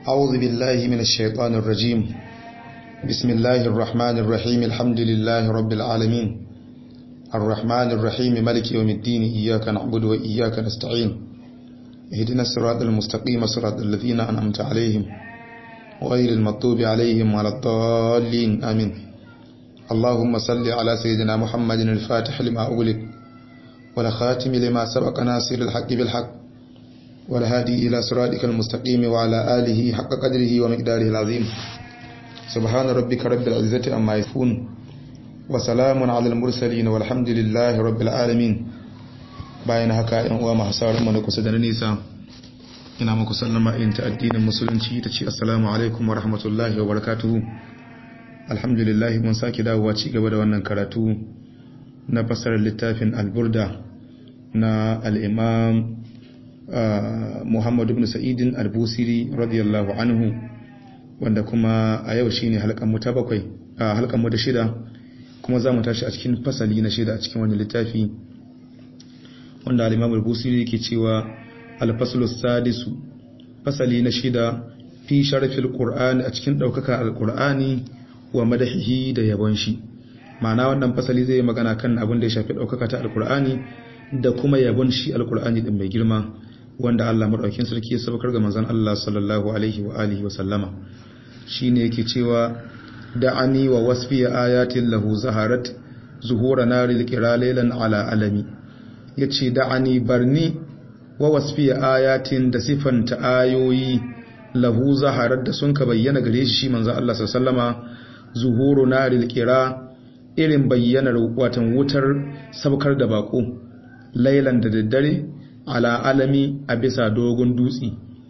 أعوذ بالله من الشيطان الرجيم بسم الله الرحمن الرحيم الحمد لله رب العالمين الرحمن الرحيم ملك يوم الدين إياك نعبد وإياك نستعين اهدنا الصراط المستقيم صراط الذين أنعمت عليهم غير المطوب عليهم ولا الضالين آمين اللهم صل على سيدنا محمد الفاتح لما أغلق والخاتم لما سبق ناصر الحق بالحق والهادي إلى صراطك المستقيم وعلى آله حق قدره ومقداره العظيم سبحان ربك رب العزة أما يصفون وسلام على المرسلين والحمد لله رب العالمين bayan haka yan uwa masu sauran mu na kusa da na nisa ina muku sallama in ta addinin musulunci ta ce assalamu alaikum wa rahmatullahi wa barakatuhu alhamdulillah mun sake dawowa ci gaba da wannan karatu na fasarar littafin alburda na al-imam Muhammad ibn Sa'idin al-Busiri radiyallahu anhu wanda kuma a yau shine halkan mu ta bakwai halkan mu da shida kuma zamu tashi a cikin fasali na shida a cikin wannan littafi wanda al-Imam al-Busiri yake cewa al-faslu sadisu fasali na shida fi sharfil qur'ani a cikin daukaka al-qur'ani wa madahihi da yabon shi ma'ana wannan fasali zai magana kan abin da ya shafi daukaka ta al-qur'ani da kuma yabon shi al-qur'ani din mai girma wanda Allah madaukakin sarki ya sabakar ga manzon Allah sallallahu alaihi wa alihi wa sallama shine yake cewa da'ani wa wasfi ayatin lahu zaharat zuhura naril qiralailan ala alami yace da'ani barni wa wasfi ayatin da sifanta ayoyi lahu zaharat da sun ka bayyana gare shi manzon Allah sallallahu alaihi wa sallama zuhuru naril qira irin bayyanar watan wutar sabkar da bako lailan da daddare ala alami a bisa dogon dutse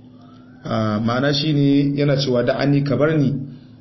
ma'ana shi ne yana cewa da an ka bar ni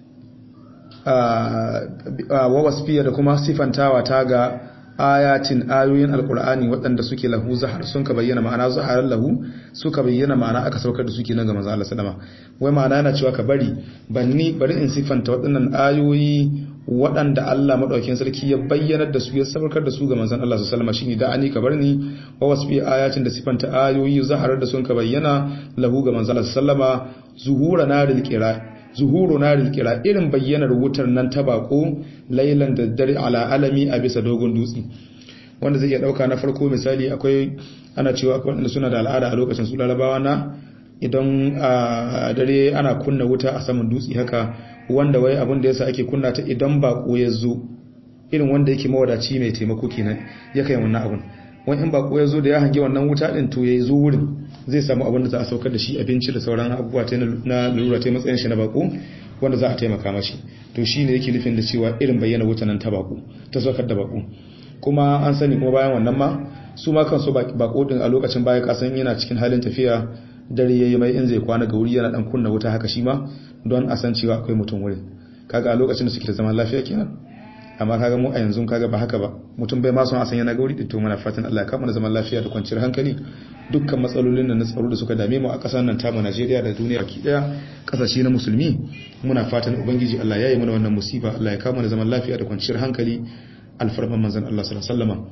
wa wasfiya da kuma sifantawa ta ga ayatin ayoyin alkur'ani waɗanda suke lahu zahar sun ka bayyana ma'ana zaharar lahu suka bayyana ma'ana aka saukar da suke nan ga manzo Allah sallama wai ma'ana yana cewa ka bari banni bari in sifanta waɗannan ayoyi waɗanda Allah maɗaukin sarki ya bayyanar da su ya sabarkar da su ga manzon Allah su salama shine da ani kabar ni wa wasfi ayatin da sifanta ayoyi zaharar da sun ka bayyana lahu ga manzon Allah sallama zuhura naril qira zuhuru naril qira irin bayyanar wutar nan ta bako lailan da dare ala alami a bisa dogon dutse wanda zai iya dauka na farko misali akwai ana cewa akwai wanda suna da al'ada a lokacin su larabawa na idan a dare ana kunna wuta a saman dutse haka wanda wai abin da yasa ake kunna ta idan bako ya zo irin wanda yake mawadaci mai taimako kenan ya kai wannan abun wani in bako ya zo da ya hange wannan wuta din to ya zo wurin zai samu abin da za a saukar da shi abinci da sauran abubuwa ta na lura ta matsayin shi na bako wanda za a taimaka mashi to shi ne yake nufin da cewa irin bayyana wuta nan ta bako ta saukar da bako kuma an sani kuma bayan wannan ma su ma kansu bako din a lokacin baya kasan yana cikin halin tafiya dare yayi mai in zai kwana ga wuri yana dan kunna wuta haka shi ma don a san cewa akwai mutum wurin kaga a lokacin da suke da zaman lafiya kenan amma kaga mu a yanzu kaga ba haka ba mutum bai ma son a san yana ga wuri din to muna fatan Allah ya kama da zaman lafiya da kwanciyar hankali dukkan matsalolin nan na tsaro da suka dame mu a ƙasar nan tamu Najeriya da duniya baki daya kasashe na musulmi muna fatan ubangiji Allah ya yi mana wannan musiba Allah ya kama da zaman lafiya da kwanciyar hankali alfarman manzon Allah sallallahu alaihi wasallam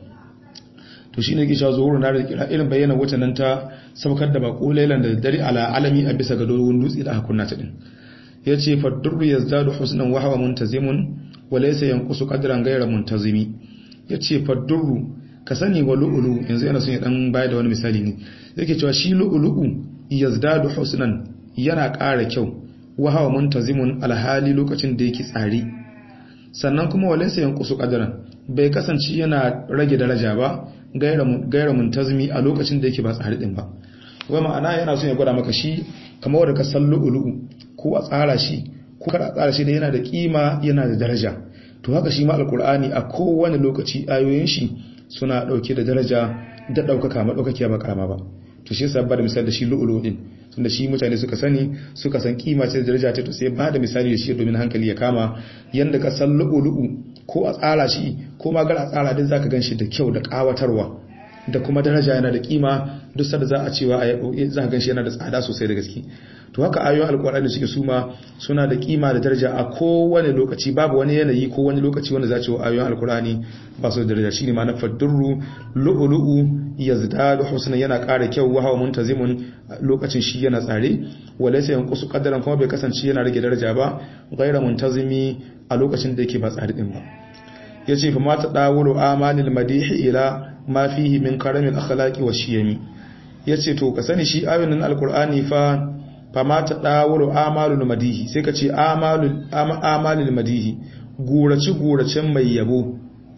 to shi ne gisha zuhuru na da kira irin bayyana wata nan ta saukar da bako lailan da dare ala alami a bisa ga dogon dutse da aka kunna ta din ya ce faddurru ya zadu husnan wa hawa muntazimun wa laysa yanqusu qadran ghayra muntazimi ya ce faddurru ka sani wa lu'ulu yanzu yana son ya dan bayar da wani misali ne yake cewa shi lu'ulu'u yazdadu husnan yana ƙara kyau wa hawa muntazimun alhali lokacin da yake tsari sannan kuma wa laysa yanqusu qadran bai kasance yana rage daraja ba gaira muntazmi a lokacin da yake ba tsari din ba wai ma'ana yana son ya gwada maka shi kamar wanda ka san lu'ulu'u ko a tsara shi ko kada a tsara shi da yana da kima yana da daraja to haka shi ma alkur'ani a kowane lokaci ayoyin shi suna dauke da daraja da daukaka madaukakiya ba karama ba to shi yasa ba da misali da shi lu'ulu'u din tunda shi mutane suka sani suka san kima ce da daraja ta to sai ba da misali da shi domin hankali ya kama yanda ka san lu'ulu'u ko a tsara shi ko ma gar a tsara din zaka ganshi da kyau da kawatarwa da kuma daraja yana da kima duk sanda za a cewa za ka ganshi yana da tsada sosai da gaske to haka ayoyin alkur'ani suke suma suna da kima da daraja a kowane lokaci babu wani yanayi ko wani lokaci wanda za ce wa ayoyin alkur'ani ba su da daraja shine ma na faddurru lu'lu'u yazdadu husna yana ƙara kyau wa hawa muntazimun lokacin shi yana tsare walaysa yanqusu qadaran kuma bai kasance yana rage daraja ba ghayra muntazimi a lokacin da yake ba tsari din ba yace fa mata dawulu amanil madihi ila ma fihi min karamil akhlaqi wa shiyami yace to ka sani shi ayoyin alqur'ani fa fa mata dawulu amalul madihi sai ka ce amalul amalul madihi gurace guracen mai yabo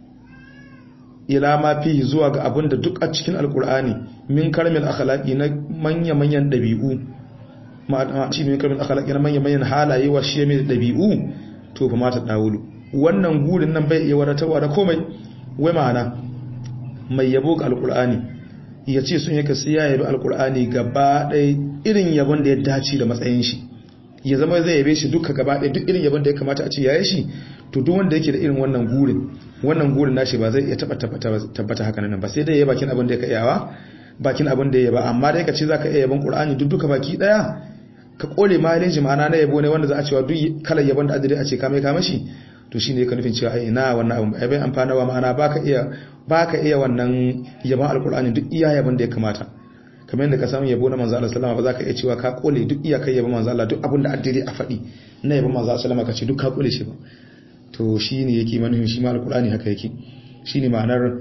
ila ma fihi zuwa ga abin da duk a cikin alkur'ani min karamil akhlaqi na manya-manyan dabi'u ma ci min karamil akhlaqi na manya-manyan halaye wa shi mai dabi'u to fa mata dawulu wannan gurin nan bai iya wadatarwa da komai wai ma'ana mai yabo ga alkur'ani ya ce sun yake sai ya yabi alkur'ani gaba ɗaya irin yabon da ya dace da matsayin shi ya zama zai yabe shi duka gaba ɗaya duk irin yabon da ya kamata a ce ya yi shi to duk wanda yake da irin wannan gurin wannan gurin nashi ba zai iya taba tabbata haka nan ba sai dai ya bakin abin da ya iyawa bakin abin da ya ba amma dai ka ce zaka iya yaban qur'ani duk duka baki daya ka kore maleji ma'ana na yabo ne wanda za a cewa duk kalar yabon da adire a ce ka mai ka mashi to shine ka nufin cewa ai ina wannan abin ai bai amfana wa ma'ana baka iya baka iya wannan yabon alqur'ani duk iya yabon da ya kamata kamar yadda ka samu yabo na manzo Allah sallama ba za ka iya cewa ka kole duk iya kai yabon manzo Allah duk abin da adire a faɗi na yabon manzo Allah sallama ka ce duk ka kole shi ba to shi ne yake manufin shi ma alkur'ani haka yake shi ne ma'anar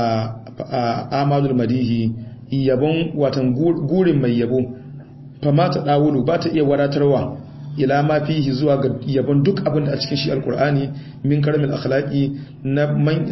amalul madihi yabon watan gurin mai yabo fama ta ɗawulu ba ta iya wadatarwa ila ma fihi zuwa ga yabon duk abin da a cikin shi alkur'ani min karamin akhlaqi na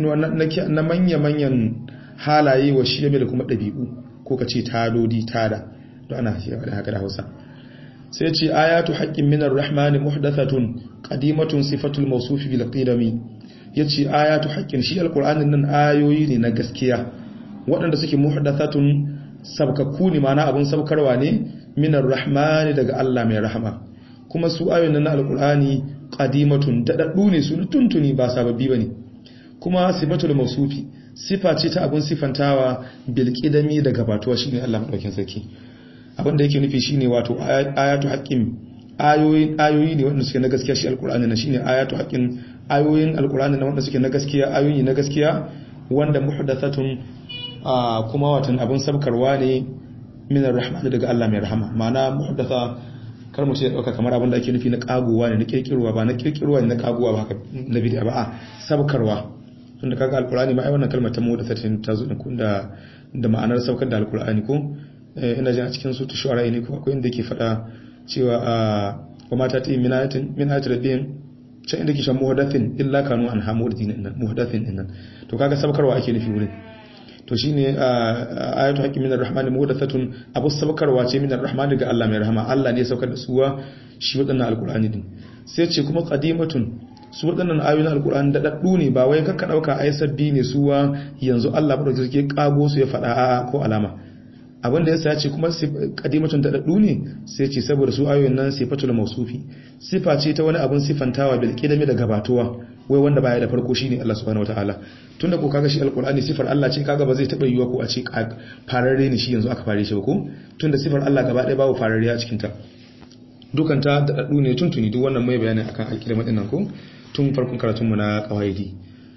manya-manyan halaye wa shi da kuma ɗabi'u ko ka ce tadodi tada don ana haka da hausa sai ce ayatu haqqin minar rahmani muhdathatun qadimatun sifatul mawsufi bil qidami yace ayatu haqqin shi alqur'anin nan ayoyi ne na gaskiya waɗanda suke muhdathatun sabkakku ne mana abun sabkarwa ne minar rahmani daga Allah mai rahama kuma su ayoyin nan na alqur'ani qadimatun dadaddu ne su tuntuni ba sababbi bane kuma sifatul mawsufi sifa ce ta abun sifantawa bil qidami daga batuwa shine Allah madaukin sarki abinda yake nufi shine wato ayatu haqqin ayoyin ayoyi ne wanda suke na gaskiya shi alqur'ani na shine ayatu haqqin ayoyin alqur'ani na wanda suke na gaskiya ayoyi na gaskiya wanda muhdathatun kuma watan abun sabkarwa ne min arrahman daga Allah mai rahama ma'ana muhdatha kar mu ce dauka kamar abin da ake nufi na kagowa ne na kirkirwa ba na kirkirwa ne na kagowa ba haka na bid'a ba a sabkarwa tunda kaga alqur'ani ma ai wannan kalmar ta muhdathatin ta zo da da ma'anar saukar da alqur'ani ko ina jin a cikin su ta shuara ne ko akwai inda ke faɗa cewa a wa mata ta min ayatin min ayatin rabbihim can inda ke shan muhdathin illa kanu an hamudin nan muhdathin nan to kaga sabkarwa ake nufi wurin to shine ayatu haqqi minar rahmani muhdathatun abu sabkarwa ce minar rahmani daga Allah mai rahama Allah ne ya saukar da suwa shi wadannan alqur'ani din sai ce kuma qadimatun su wadannan ayoyin alqur'ani da daddu ne ba wai kakka dauka ai sabbi ne suwa yanzu Allah bada ke kago su ya faɗa ko alama abin da yasa ya ce kuma kadimatun da daddu ne sai ce saboda su ayoyin nan sifatul mausufi sifa ce ta wani abin sifantawa bil qidami da gabatuwa wai wanda baya da farko shine Allah subhanahu wataala tunda ko kaga shi alqur'ani sifar Allah ce kaga ba zai taba yiwa ko a ce fararre ne shi yanzu aka fare shi ba ko tunda sifar Allah gaba ɗaya babu fararre a cikin ta dukan ta da daddu ne tuntuni duk wannan mai bayani akan alkidama din nan ko tun farkon karatun mu na qawaidi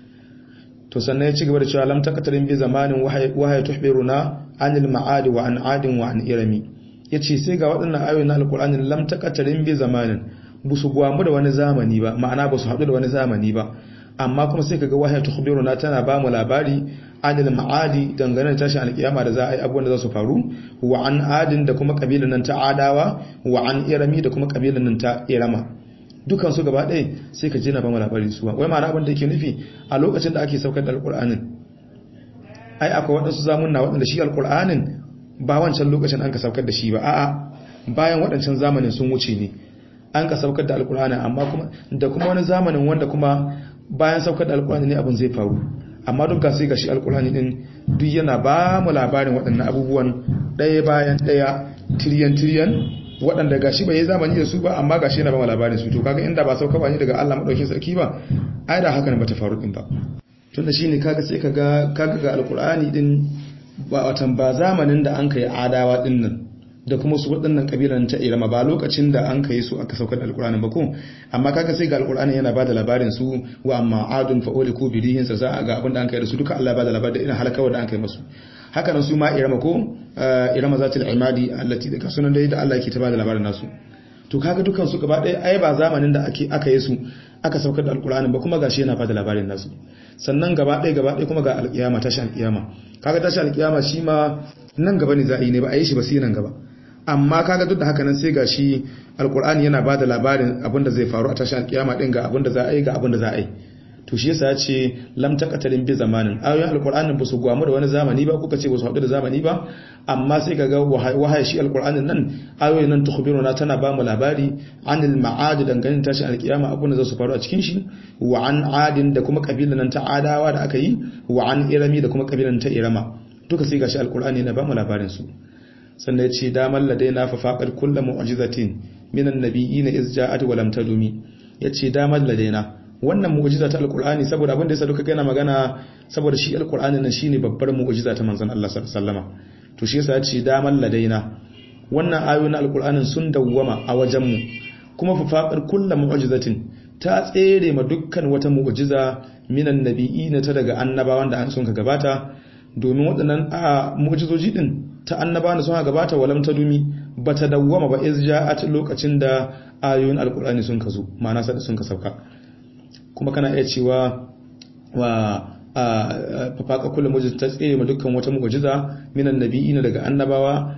to sannan ya ci gaba da cewa lam taqtarin bi zamanin wahaya tuhbiruna anil ma'adi wa an adin wa an irami yace sai ga waɗannan ayoyi na alqur'ani lam taqtarin bi zamanin busu gwamu da wani zamani ba ma'ana basu haɗu da wani zamani ba amma kuma sai kaga wahaya tuhbiruna tana ba mu labari anil ma'adi dangane da tashin alkiyama da za a yi abubuwan da za su faru wa an adin da kuma kabilan nan ta adawa wa an irami da kuma kabilan nan ta irama dukan su gaba ɗaya sai ka jina ba mu labari su wai ma'ana abin da yake nufi a lokacin da ake saukar da alƙur'anin ai akwai waɗansu zamunna waɗanda shi alƙur'anin ba wancan lokacin an ka saukar da shi ba a'a bayan waɗancan zamanin sun wuce ne an ka saukar da alƙur'anin amma kuma da kuma wani zamanin wanda kuma bayan saukar da alƙur'ani ne abin zai faru amma duk ga sai ga shi alƙur'ani din duk yana ba mu labarin waɗannan abubuwan ɗaya bayan ɗaya tiriyan tiriyan waɗanda gashi bai yi zamani da su ba amma gashi yana ba labarin su to kaga inda ba sauka ba ne daga Allah madaukakin sarki ba ai da haka ne bata faru din ba tunda shine kaga sai kaga kaga ga alqur'ani din ba watan ba zamanin da an kai adawa din nan da kuma su waɗannan kabilan ta irama ba lokacin da an kai su aka saukar da alqur'ani ba ko amma kaga sai ga alqur'ani yana bada labarin su wa amma adun fa uliku bidihin sa za ga abin da an kai da su duka Allah ya bada labarin da irin halakawar da an kai musu haka nan su ma irama ko irama zatil imadi allati da sunan dai da Allah yake ta bada labarin nasu to kaga dukan su gaba ɗaya ai ba zamanin da ake aka yi su aka saukar da alkur'ani ba kuma gashi yana bada labarin nasu sannan gaba ɗaya gaba ɗaya kuma ga alƙiyama tashi alƙiyama kaga tashi alƙiyama shi ma nan gaba ne za a yi ne ba a yi shi ba sai nan gaba amma kaga duk da haka nan sai gashi alkur'ani yana bada labarin abin da zai faru a tashi alƙiyama din ga abin da za a yi ga abin da za a yi to shi yasa ce lam taqatalin bi zamanin ayoyin alqur'anin ba su gwamu da wani zamani ba kuka ce ba su haɗu da zamani ba amma sai kaga wahaya shi alqur'anin nan ayoyin nan tukhbiruna tana ba mu labari anil ma'ad dangane tashi alkiyama abun da za su faru a cikin shi wa an adin da kuma kabilan nan ta adawa da aka yi wa an irami da kuma kabilan ta irama duka sai gashi alqur'ani na ba mu labarin su sannan ya ce damar ladaina fa faqad kullu mu'jizatin minan nabiyina iz ja'at wa lam tadumi yace damar ladaina wannan mu'jiza ta alqur'ani saboda abin da yasa duka kana magana saboda shi alqur'ani nan shine babbar mu'jiza ta manzon Allah sallallahu alaihi wasallama to shi yasa yace daman ladaina wannan ayoyin alqur'anin sun dawwama a wajen mu kuma fa faqar kullu mu'jizatin ta tsere ma dukkan wata mu'jiza minan nabiyina ta daga annabawan da an sun ka gabata domin waɗannan a mu'jizoji din ta annabawan da sun ka gabata walam ta dumi bata dawwama ba iz ja'at lokacin da ayoyin alqur'ani sun ka zo ma'ana sai sun ka sauka kuma kana iya cewa wa fafaka kullum mujiz ta tsere ma dukkan wata mu'jiza minan nabiyina daga annabawa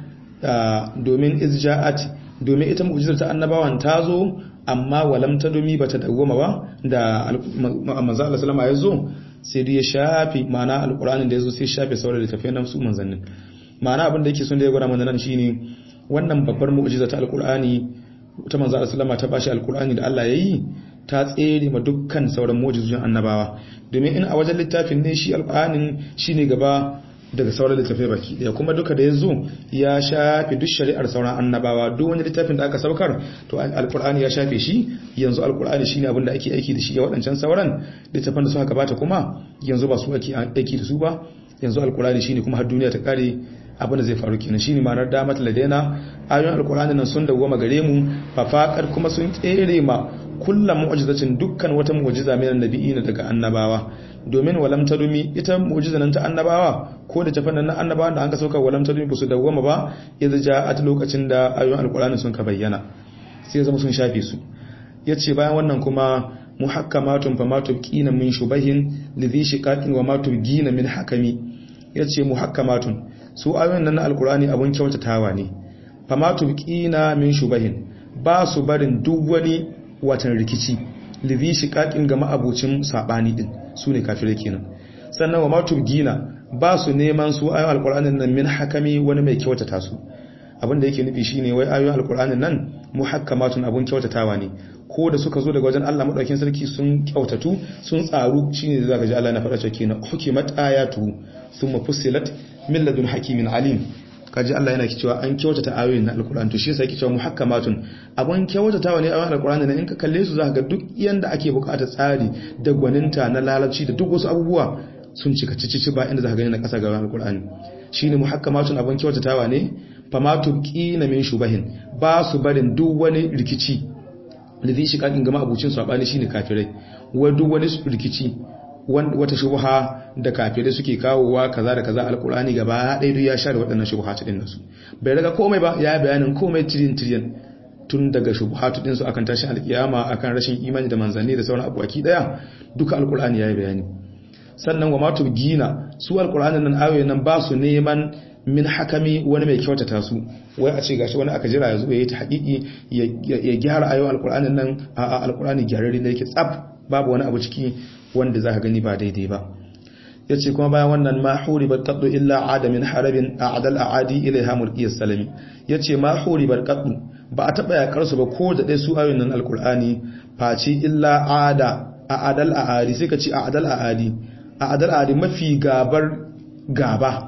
domin izja'at domin ita mu'jizar ta annabawan ta zo amma walam ta domi bata dawwama ba da manzo Allah sallama ya zo sai dai ya shafi ma'ana alqur'anin da ya zo sai shafe sauran littafai nan su manzannin ma'ana abin da yake son da ya gwada mana nan shine wannan babbar mu'jiza ta alqur'ani ta manzo Allah sallama ta bashi alqur'ani da Allah yayi ta tsere ma dukkan sauran mu'jizojin annabawa domin in a wajen littafin ne shi alqur'anin shine gaba daga sauran littafai baki daya kuma duka da yazo ya shafe duk shari'ar sauran annabawa duk wani littafin da aka saukar to alqur'ani ya shafe shi yanzu alqur'ani shine abin da ake aiki da shi ga waɗancan sauran littafan da suka gabata kuma yanzu ba su ake aiki da su ba yanzu alqur'ani shine kuma har duniya ta kare abin da zai faru kenan shine ma'anar damat ladaina ayoyin alqur'ani nan sun dawwama gare mu fafakar kuma sun tsere ma kullum mu'jizatin dukkan wata mu'jiza minan nabiyina daga annabawa domin walam tadumi ita mu'jiza nan ta annabawa ko da tafannan na annabawa da an ka sauka walam tadumi ba su dawwama ba idza ja'at lokacin da ayoyin alqur'ani sun ka bayyana sai zama sun shafe su yace bayan wannan kuma muhakkamatun fa matubqina min shubahin lidhi shiqaqin wa matubqina min hakami yace muhakkamatun su ayoyin nan na alqur'ani abun kyautatawa ne fa matubqina min shubahin ba su barin duk wani watan rikici lidhi shiqaqin ga ma'abucin sabani din sune kafirai kenan sannan wa matubgina ba su neman su ayoyin alqur'anin nan min hakami wani mai kyautata su abin da yake nufi shine wai ayoyin alqur'anin nan muhakkamatun abun kyautatawa ne ko da suka zo daga wajen Allah madaukakin sarki sun kyautatu sun tsaru shine da zaka ji Allah na faɗa cewa kenan hukimat ayatu thumma fussilat min ladun hakimin alim kaji Allah yana cewa an kyautata ayoyin na alkur'ani to shi yasa yake cewa muhakkamatun abun kyautatawa ne ayoyin alkur'ani ne in ka kalle su zaka ga duk yanda ake bukatar tsari da gwaninta na lalabci da duk wasu abubuwa sun cika cici ba inda zaka gani na kasa ga alkur'ani shine muhakkamatun abun kyautatawa ne famatu qina min shubahin ba su barin duk wani rikici da zai shiga gama abucin sabani shine kafirai wa duk wani rikici wata shubha da kafirai suke kawowa kaza da kaza alkurani gaba ɗaya duk ya share waɗannan shubhatu din nasu bai daga komai ba ya bayanin komai tirin tirin tun daga shubhatu din su akan tashi alkiyama akan rashin imani da manzanni da sauran abuwaki daya duka alkurani ya yi bayani sannan wa matu gina su alkur'anin nan ayoyin nan ba su neman min hakami wani mai kyautata su wai a ce gashi wani aka jira ya zo ya yi ta haƙiƙi ya gyara ayoyin alkur'anin nan a alkur'ani gyararri ne yake tsaf babu wani abu ciki wanda za ka gani ba daidai ba ya ce kuma bayan wannan ma huribar kaɗu illa adamin harabin a adal a adi ilaiha mulkiyar salami ya ce ma huribar kaɗu ba a taɓa yakar su ba ko da ɗaya su ayoyin nan alkur'ani face illa ada a adal a adi sai ka ce a adal a adi a adal a adi mafi gabar gaba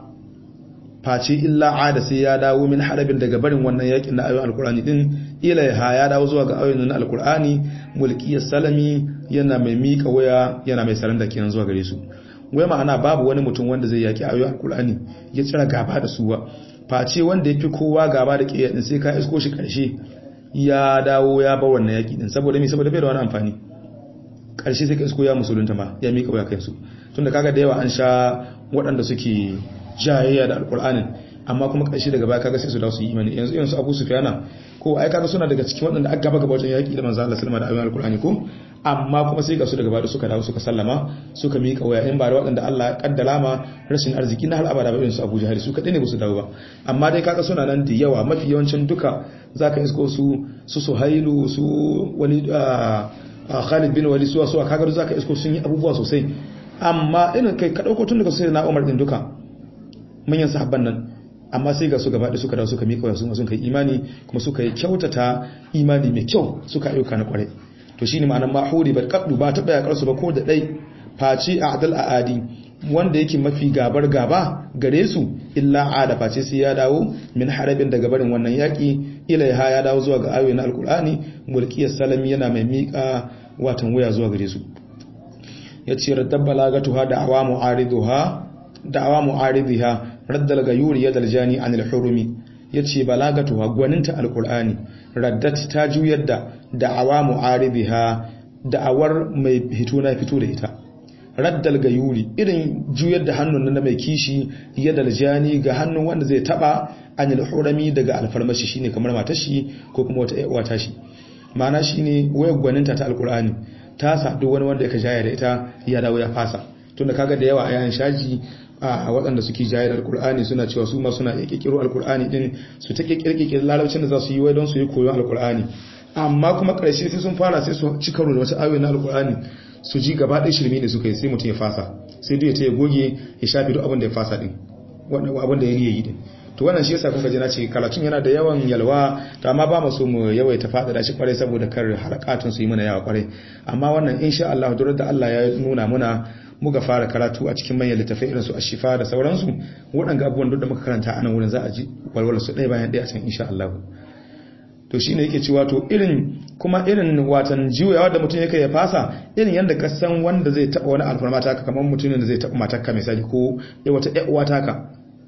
face illa ada sai ya dawo min harabin daga barin wannan yakin na ayoyin alkur'ani din ilaiha ya dawo zuwa ga ayoyin na alkur'ani mulkiyar salami yana mai mika waya yana mai saranda kenan zuwa gare su wai ma'ana babu wani mutum wanda zai yaki ayoyin alkur'ani ya tsira gaba da su ba face wanda ya fi kowa gaba da kiyaye din sai ka isko shi karshe ya dawo ya bar wannan yaki din saboda me saboda bai da wani amfani karshe sai ka isko ya musulunta ma ya mika waya kansu tunda kaga da yawa an sha waɗanda suke jayayya da alkur'anin amma kuma ƙarshe daga baya kaga sai su dawo su yi imani yanzu yanzu Abu Sufyana ko ai kaga suna daga cikin waɗanda aka gaba gaba wajen yaki da manzo Allah sallallahu alaihi wasallam da ayoyin alqur'ani ko amma kuma sai ga su daga baya suka dawo suka sallama suka miƙa waya in ba da waɗanda Allah ya kaddara ma rashin arziki na har abada ba irin su Abu Jahal su kadai ne ba su dawo ba amma dai kaga suna nan da yawa mafi yawancin duka zaka isko su su Suhailu su wani Khalid bin Walid suwa suwa kaga zaka isko sun yi abubuwa sosai amma irin kai ka dauko tun daga sai na Umar din duka manyan sahabban nan amma sai ga su gaba da suka dawo suka miƙa wasu sun kai imani kuma suka yi kyautata imani mai kyau suka ayyuka na kwarai to shine ma'anar mahuri bar kaddu ba ta bayakar su ba ko da dai faci a'dal aadi wanda yake mafi gabar gaba gare su illa ada face sai ya dawo min harabin daga barin wannan yaki ilaiha ya dawo zuwa ga ayoyin alqur'ani mulkiyar salami yana mai miƙa watan waya zuwa gare su yace raddab balagatuha da awamu ariduha da'awa mu'aridiha raddal gayuri yadal jani anil hurumi yace balagatuha gwaninta alqur'ani raddat ta juyar da da'awa mu'aridiha da'awar mai fito na fito da ita raddal gayuri irin juyar da hannun na mai kishi yadal jani ga hannun wanda zai taba anil hurumi daga alfarmashi shine kamar matar shi ko kuma wata ƴaƴa ta shi ma'ana shine wayar gwaninta ta alqur'ani ta sa duk wani wanda ya jaya da ita ya dawo ya fasa tunda kaga da yawa a yayin shaji a waɗanda suke jayar alkur'ani suna cewa su ma suna ƙirƙiro alkur'ani din su ta ƙirƙirƙir larabcin da za su yi wai don su yi koyon alkur'ani amma kuma ƙarshe sai sun fara sai su ci karo da wata ayoyi na alkur'ani su ji gaba ɗaya shirme ne suka yi sai mutum ya fasa sai duk ya ta ya goge ya shafi duk abin da ya fasa din abin da ya riya yi din to wannan shi yasa kuka ji na ce karatun yana da yawan yalwa to amma ba mu so mu yawaita faɗaɗa shi kwarai saboda kar harakatun su yi mana yawa kwarai amma wannan insha Allah durar da Allah ya nuna muna muka fara karatu a cikin manyan littafai irin su ashifa da sauransu waɗanda abubuwan duk da muka karanta a nan wurin za a ji walwala su ɗaya bayan ɗaya a can insha Allah to shine yake cewa to irin kuma irin watan juyawa da mutum yake ya fasa irin yanda ka san wanda zai taɓa wani alfarma taka kamar mutumin da zai taɓa matarka misali ko ya wata ƴan uwa taka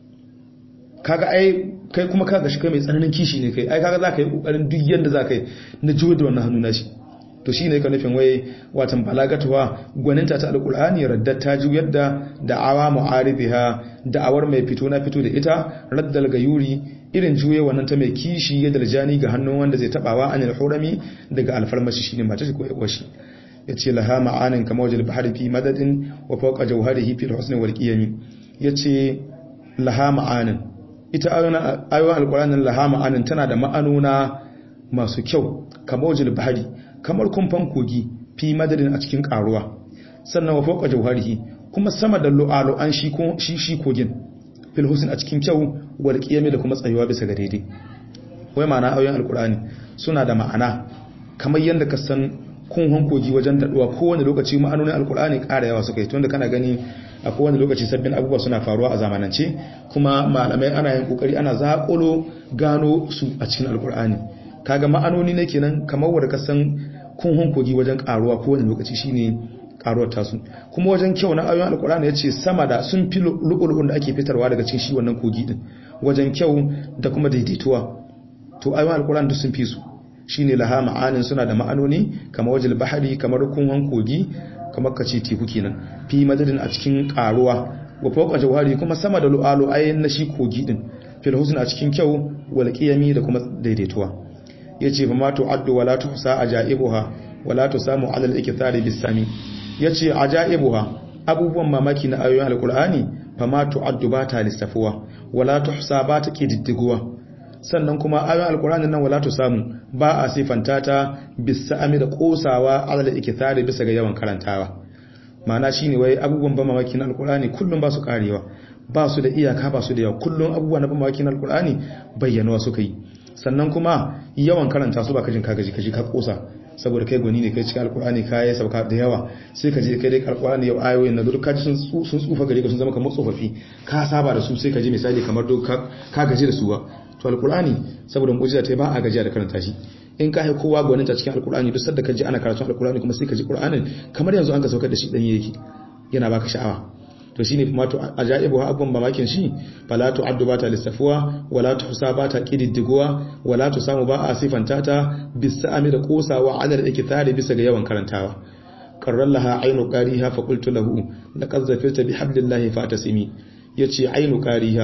kaga ai kai kuma kaga shi kai mai tsananin kishi ne kai ai kaga za ka yi kokarin duk yanda za ka yi na juyo da wannan hannu na shi to shi ne ka nufin wai watan balagatuwa gwaninta ta alkulani raddar ta ju yadda da'awa mu'aribiha da'awar mai fito na fito da ita raddal gayuri irin juye wannan ta mai kishi yadda jani ga hannun wanda zai tabawa anil hurami daga alfarmashi shine mata shi ko yawa shi yace laha ma'anin kama wajal bahri fi madadin wa fawqa jawharihi fi husni wal qiyam yace laha ma'anin ita ayoyin alqur'anin laha ma'anin tana da ma'anona masu kyau kama wajal bahri kamar kumfan kogi fi madadin a cikin karuwa sannan wa fawqa jawharihi kuma sama da lu'alu'an shi shi shi kogin fil husn a cikin kyau wal qiyami da kuma tsayuwa bisa ga daidai wai ma'ana ayoyin alqur'ani suna da ma'ana kamar yanda ka san kunhon kogi wajen daduwa kowane lokaci ma'anonin alqur'ani ƙara yawa suka yi tunda kana gani a kowane lokaci sabbin abubuwa suna faruwa a zamanance kuma malamai ana yin kokari ana zaƙulo gano su a cikin alqur'ani kaga ma'anoni ne kenan kamar wanda ka san kunhun kogi wajen karuwa ko wani lokaci shine karuwar tasu kuma wajen kyau na ayoyin alkur'ani yace sama da sun fi lu'ulu'un da ake fitarwa daga cikin shi wannan kogi din wajen kyau da kuma daidaituwa to ayoyin alkur'ani duk sun fi su shine laha ma'anin suna da ma'anoni kamar wajil bahari kamar kunhun kogi kamar kace teku kenan fi madadin a cikin karuwa wa fawqa jawhari kuma sama da lu'alu ayin na shi kogi din fil husn a cikin kyau wal qiyami da kuma daidaituwa yace fa ma tu'addu wala tuhsa ajaibuha wala tusamu ala al-ikthari bis-sami yace ajaibuha abubuwan mamaki na ayoyin alqur'ani fa ma tu'addu ba ta lissafuwa wala tuhsa ba ta kididdiguwa sannan kuma ayoyin alqur'ani nan wala tusamu ba a sifanta ta bis-sami da kosawa ala al-ikthari bisa ga yawan karantawa ma'ana shine wai abubuwan ban mamaki na alqur'ani kullum ba su karewa ba su da iyaka ba su da yawa kullum abubuwa na ban mamaki na alqur'ani bayyanuwa suka yi sannan kuma yawan karanta su ba kajin ka gaji kaji ka kosa saboda kai gwani ne kai cikin alkur'ani ka yi sauka da yawa sai ka je kai dai alkur'ani yau ayoyin na duk kaji sun sun tsufa gare ka sun zama kamar tsofaffi ka saba da su sai ka ji misali kamar duk ka gaji da su ba to alkur'ani saboda mu'jiza ta ba a gajiya da karanta shi in ka hai kowa gwanin ta cikin alkur'ani duk sadda ka ji ana karatun alkur'ani kuma sai ka ji qur'anin kamar yanzu an ka saukar da shi dan yake yana baka sha'awa to shine kuma to ajaibu ha abun mamakin shi fala tu addu bata lissafuwa wala tu bata kididdiguwa wala tu samu ba a sifanta ta bisami da kosawa alal ikithari bisa ga yawan karantawa qarrallaha aynu qariha fa qultu lahu laqad zafirta bihablillahi fatasimi yace aynu qariha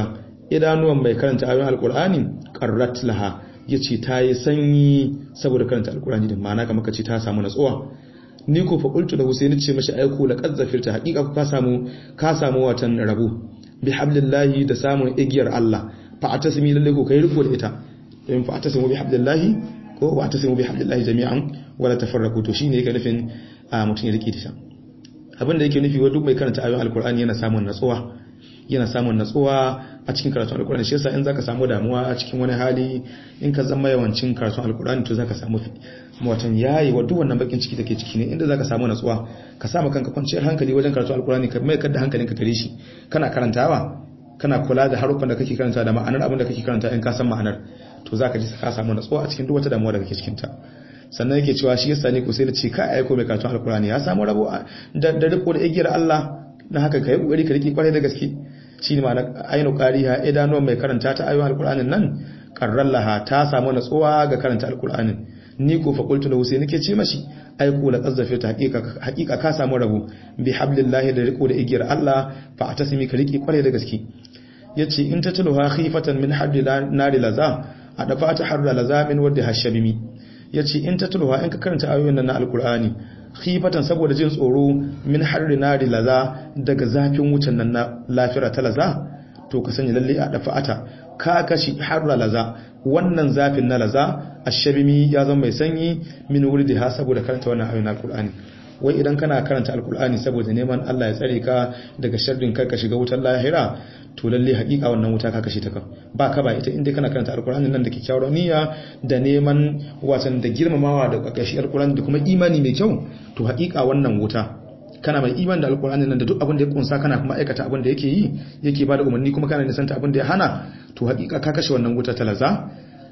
idanuwan mai karanta ayoyin alqur'ani qarrat laha yace ta yi sanyi saboda karanta alqur'ani din ma'ana kamar kace ta samu natsuwa ni ko fa qultu lahu sai nace mashi aiko la qad zafirta haqiqa ka samu ka samu watan rabu bi hablillahi da samun igiyar Allah fa atasmi lalle ko kai riko da ita in fa atasimu bi hablillahi ko wa atasimu bi hablillahi jami'an wala tafarraqu to shine yake nufin mutun ya rike ta abin da yake nufi wa duk mai karanta ayoyin alqur'ani yana samun natsuwa yana samun natsuwa a cikin karatun alqur'ani shi yasa in zaka samu damuwa a cikin wani hali in ka zama yawancin karatun alqur'ani to zaka samu watan yayi wa duk wannan bakin ciki take ciki ne inda zaka samu natsuwa ka samu kanka kwanciyar hankali wajen karatun alqur'ani ka mai kada hankalinka gare shi kana karantawa kana kula da haruffan da kake karanta da ma'anar abin da kake karanta in ka san ma'anar to zaka ji ka samu natsuwa a cikin duk wata damuwa da kake cikin ta sannan yake cewa shi yasa ne ko sai da ce ka aiko mai karatun alqur'ani ya samu rabo da da riko da igiyar Allah na haka kai kokari ka rike kwarai da gaske shine ma'ana ainu qariha idanuwan mai karanta ta ayoyin alqur'anin nan qarrallaha ta samu natsuwa ga karanta alqur'anin ni ko fa qultu lahu sai nake ce mashi ai ko la qazzafe ta haqiqa haqiqa ka samu rabo bi hablillahi da riko da igiyar Allah fa atasmi ka rike kwarai da gaske yace in ta tuluha khifatan min haddi nari laza a dafa ta harra laza min wadda hashabimi yace in ta tuluha in ka karanta ayoyin nan na alqur'ani khifatan saboda jin tsoro min harri nari laza daga zafin wucin nan na lafira ta laza to ka sanya lalle a dafa ata ka kashi harra laza wannan zafin na laza ashabimi ya zama mai sanyi min wurdiha saboda karanta wannan ayoyin alqur'ani wai idan kana karanta alqur'ani saboda neman Allah ya tsare ka daga sharrin kai ka shiga wutar lahira to lalle haƙiƙa wannan wuta ka kashe ta kan ba ka ba ita inda kana karanta alqur'ani nan da kyakkyawar niyya da neman wasan da girmamawa da kakashi alqur'ani da kuma imani mai kyau to haƙiƙa wannan wuta kana mai iman da alkur'ani nan da duk abin da ya kunsa kana kuma aikata abin da yake yi yake bada umarni kuma kana nisanta abin da ya hana to hakika ka kashe wannan wuta ta laza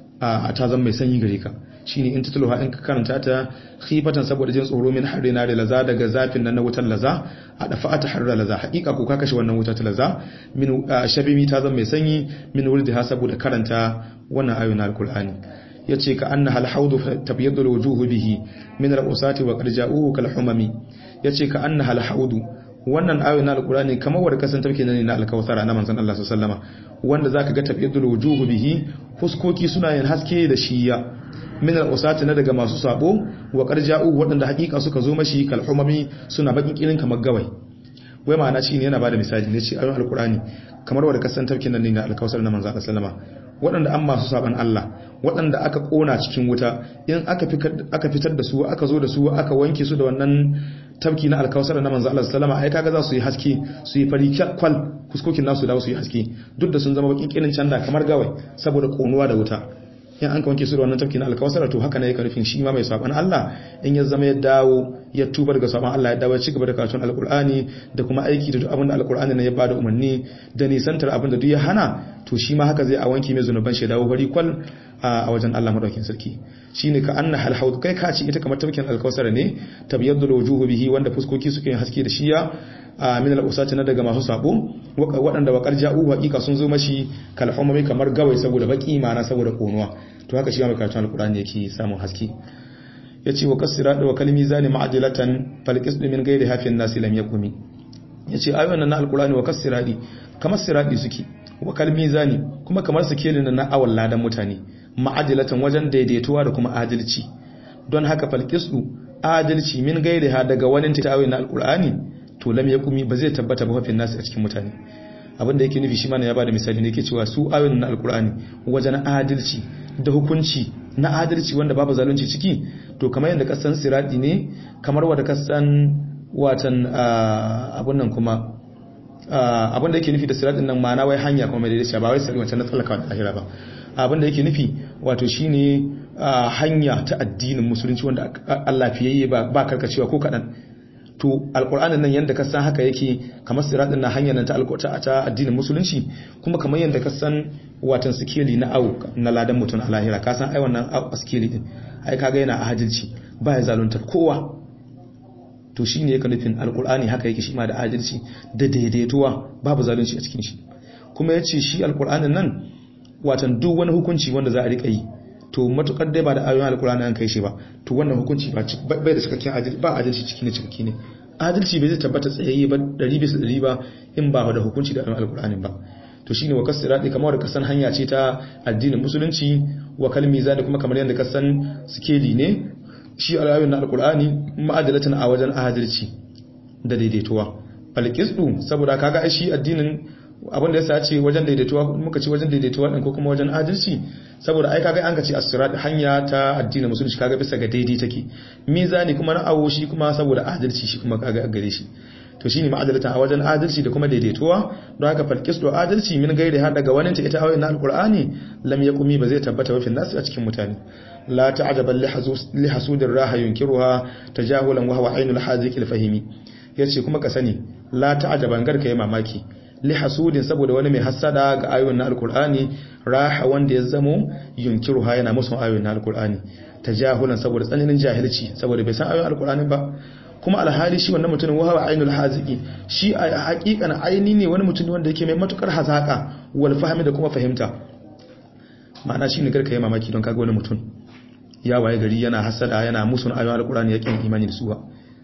a ta zama mai sanyi gare ka shine in tutulha in ka karanta ta khifatan saboda jin tsoro min harri na da laza daga zafin nan na wutar laza a dafa ta harra laza hakika ko ka kashe wannan wuta ta laza min shabimi ta zama mai sanyi min wurdiha saboda karanta wannan ayoyin alkur'ani yace ka anna hal haudu tabyaddu alwujuh bihi min al-usati wa qad ja'uhu kal humami yace ka anna hal haudu wannan ayoyin na alqur'ani kamar wanda kasan tafke ne na alkawthara na manzon Allah sallallahu alaihi wasallama wanda zaka ga tabyaddu alwujuh bihi huskoki suna yin haske da shiya min al-usati na daga masu sabo wa qad ja'uhu wadanda hakika suka zo mashi kal humami suna bakin kirin kamar gawai wai ma'ana shine yana bada misali ne ce ayoyin alqur'ani kamar wanda kasan tafke nan ne na alkawthara na manzon Allah sallallahu alaihi wasallama waɗanda an masu saban Allah waɗanda aka ƙona cikin wuta in aka fitar da su aka zo da su aka wanke su da wannan tafki na alkawasar na manzo Allah sallama ai kaga za su yi haske su yi fari kwal kuskokin nasu da su yi haske duk da sun zama bakin kinin canda kamar gawai saboda ƙonuwa da wuta in an ka wanke su da wannan tafki na alkawasar to haka ne yake nufin shi ma mai saban Allah in ya zama ya dawo ya tuba daga saban Allah ya dawo ya cigaba da karatun alkur'ani da kuma aiki da duk abin da alkur'ani ne ya bada umarni da nisantar abin da duk ya hana to shi ma haka zai a wanke mai zunuban shi dawo bari kwal a wajen Allah madaukakin sarki shine ka anna hal haud kai ka ci ita kamar tafkin alkausar ne tabyaddu wujuhu bihi wanda fuskoki suke haske da shiya min al-usati na daga masu sabo waɗanda wa qarja'u haqiqa sun zo mashi kal humami kamar gawai saboda baki mana saboda konuwa to haka shi ma karatun alqur'ani yake samun haske yace wa kasiratu wa kalmi zani ma'dilatan fal qisdu min ghairi hafin nasi lam yakumi yace ayoyin na alqur'ani wa kasiradi kamar siradi suke wa kalmi zani kuma kamar sikelin na awal ladan mutane ma'adilatan wajen daidaituwa da kuma adalci don haka fal qisdu adalci min ghairi ha daga wani tawaye na alqur'ani to lam yakumi ba zai tabbata ba hafin nasi a cikin mutane abinda yake nufi shi ma ya bada misali ne yake cewa su ayoyin na alqur'ani wajen adalci da hukunci na adalci wanda babu zalunci ciki to kamar yadda kasan siradi ne kamar wanda kasan watan abun nan kuma abin da yake nufi da siradin nan ma'ana wai hanya kuma mai daidaita ba wai sirri wancan na tsallaka da ahira ba abin da yake nufi wato shine hanya ta addinin musulunci wanda Allah fiyayye ba karkacewa ko kadan to alqur'anin nan yanda ka san haka yake kamar siradin na hanyar nan ta alqur'ani ta addinin musulunci kuma kamar yanda ka san watan sikeli na au na ladan mutun a lahira ka san ai wannan sikeli din ai kaga yana adalci ba ya zalunta kowa to shi ne yake nufin alkur'ani haka yake shi ma da adalci da daidaituwa babu zalunci a cikin shi kuma ya ce shi alkur'anin nan watan duk wani hukunci wanda za a riƙa yi to matukar dai ba da ayoyin alkur'ani an kai shi ba to wannan hukunci bai da cikakken adalci ba adalci ciki ne cikakki ne adalci bai zai tabbata tsayayye ba ɗari bisa ɗari ba in ba da hukunci da ayoyin alkur'ani ba to shine wa kasirati kamar da kasan hanya ce ta addinin musulunci wa kalmi zani kuma kamar yadda kasan sikeli ne shi alayoyin na alqur'ani ma'adalatan a wajen adalci da daidaituwa falqistu saboda kaga shi addinin abin da yasa ce wajen daidaituwa muka ce wajen daidaituwa din ko kuma wajen adalci saboda ai kaga an ka ce as-sirat hanya ta addinin musulunci kaga bisa ga daidai take mizani kuma na awo shi kuma saboda adalci shi kuma kaga gare shi to shine ma'adalatan a wajen adalci da kuma daidaituwa don haka falqis do adalci min gairi har daga wani ta ita ayoyin alqur'ani lam yaqumi ba zai tabbata wa fil nas a cikin mutane la ta'jaban li hasudir raha yunkiruha tajahulan wa huwa ainul haziqil fahimi yace kuma ka sani la ta'jaban garka yi mamaki li hasudin saboda wani mai hasada ga ayoyin na alqur'ani raha wanda ya zamo yunkiruha yana musu ayoyin na alqur'ani tajahulan saboda tsananin jahilci saboda bai san ayoyin alqur'ani ba kuma alhali shi wannan mutumin wahawa ainul haziki shi a hakikan aini ne wani mutum wanda yake mai matukar hazaka wal fahmi da kuma fahimta ma'ana shi ne garka yi mamaki don kaga wani mutum ya waye gari yana hasada yana musun ayoyin alqur'ani yake imani da su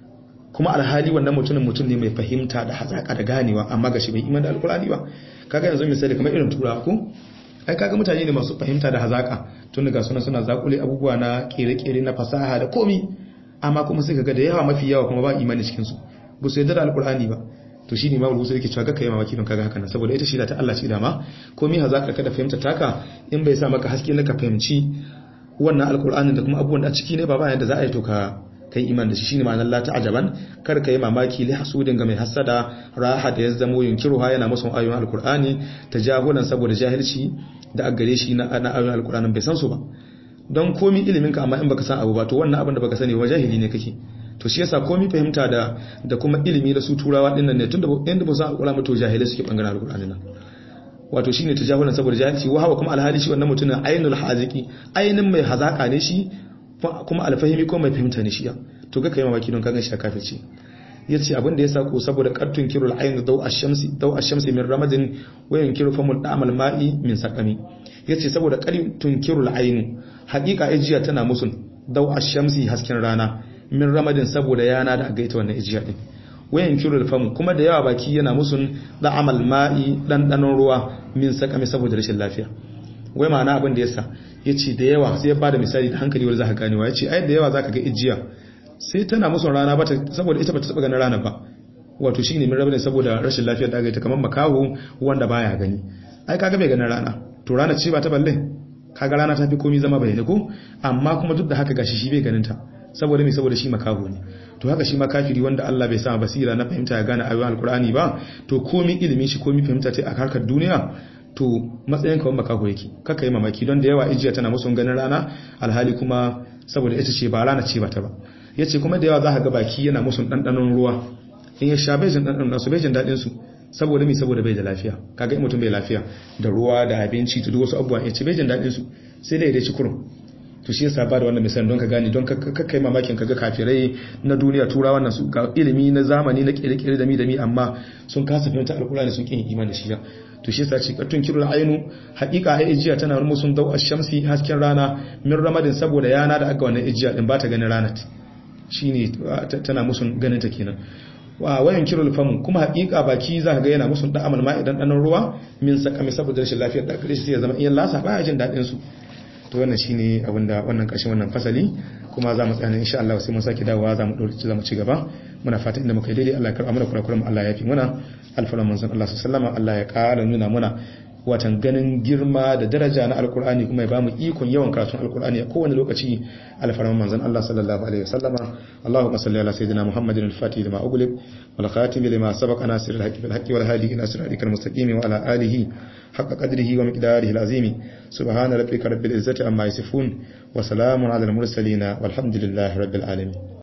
kuma alhali wannan mutumin mutum ne mai fahimta da hazaka da ganewa amma gashi bai imani da alqur'ani ba kaga yanzu misali kamar irin turawa ko ai kaga mutane ne masu fahimta da hazaka tun daga suna suna zakule abubuwa na kere-kere na fasaha da komi amma kuma sai kaga da yawa mafi yawa kuma ba imani cikin su ba su yarda da alkur'ani ba to shine ma rubutu yake cewa kai mamaki don kaga haka nan saboda ita shi da ta Allah ce dama komai hazaka ka da fahimta taka in bai sa maka haske na ka fahimci wannan alkur'ani da kuma abubuwan da a ciki ne ba ba yadda za a yi to ka kai iman da shi shine ma'anar la ta'jaban kar kai mamaki li hasudin ga mai hasada raha da ya zamo yunkiruha yana musu ayoyin alkur'ani tajahulan saboda jahilci da aggare shi na ayoyin alkur'anin bai san su ba don komi iliminka amma in baka san abu ba to wannan abin da baka sani wa jahili ne kake to shi yasa komi fahimta da da kuma ilimi da su turawa dinnan ne tunda inda ba san alqur'ani to jahilai suke bangaren alqur'ani nan wato shine tajahulan saboda jahilci wa hawa kuma alhali shi wannan mutumin ainul haziki ainin mai hazaka ne shi kuma alfahimi ko mai fahimta ne shi to ga kai mamaki don kagan shi kafirci yace abin da yasa ko saboda qattun kirul ayn daw ash-shamsi daw ash-shamsi min ramadin wa yankiru famul da'mal ma'i min saqami yace saboda qattun kirul ayn haqiqa ajiya tana musun daw ash-shamsi hasken rana min ramadin saboda yana da gaita wannan ajiya din wa yankiru famu kuma da yawa baki yana musun da'amal ma'i dan danon ruwa min saqami saboda rashin lafiya wai ma'ana abin da yasa yace da yawa sai ya bada misali da hankali wanda zaka ganewa yace ai da yawa zaka ga ajiya sai tana musu rana ba saboda ita ba ta taba ganin rana ba wato shi ne min rabu ne saboda rashin lafiyar da ita kamar makaho wanda baya gani ai kaga bai ganin rana to rana ce ba ta balle kaga rana ta fi komi zama bayyane ko amma kuma duk da haka gashi shi bai ganin ta saboda me saboda shi makaho ne to haka shi ma kafiri wanda Allah bai sa basira na fahimta ya gane ayoyin alkur'ani ba to komi ilimin shi komi fahimta ta a harkar duniya to matsayin kawai makaho yake kaka yi mamaki don da yawa ijiya tana musu ganin rana alhali kuma saboda ita ce ba rana ce ba ta ba ya ce kuma da yawa za ka ga baki yana musu ɗanɗanon ruwa in ya sha bejin ɗanɗanon su bejin daɗinsu saboda mi saboda bai da lafiya kaga in mutum bai lafiya da ruwa da abinci da wasu abubuwa ya ce bejin daɗinsu sai dai ya ci kurum to shi yasa ba da wannan misali don ka gane don ka kai mamakin kaga kafirai na duniya turawa nan su ga ilimi na zamani na kere-kere da mi da mi amma sun kasa fahimta alkurani sun kin imani da shi to shi yasa ce kattun kirul ainu haqiqa ai ijiya tana rumu sun dau shamsi hasken rana min ramadin saboda yana da aga wannan ijiya din ba ta ganin ranat shine tana musun ganin ta kenan wa wayan kirul famu kuma hakika baki za ka ga yana musun da'amal ma idan danan ruwa min sakami saboda rashin lafiyar da kare shi ya zama iyan lasa baya jin dadin su to wannan shine abinda wannan kashin wannan fasali kuma za mu tsaya insha Allah sai mun sake dawowa za mu dole za mu ci gaba muna fata inda muka yi daidai Allah ya karɓa mana kurakuran Allah ya fi muna alfaran manzon Allah sallallahu alaihi Allah ya ƙara nuna muna watan ganin girma da daraja na alkur'ani kuma ya bamu ikon yawan karatun alkur'ani a kowane lokaci alfarman manzon Allah sallallahu alaihi wasallama Allahumma salli ala sayyidina Muhammadin al-Fatih lima ughliq wal khatim lima sabaqa nasir al-haqqi bil haqqi wal hadi ila siratikal mustaqim wa ala alihi haqqa qadrihi wa miqdarihi al-azim subhana rabbika rabbil izzati amma yasifun wa salamun ala al-mursalin walhamdulillahi rabbil alamin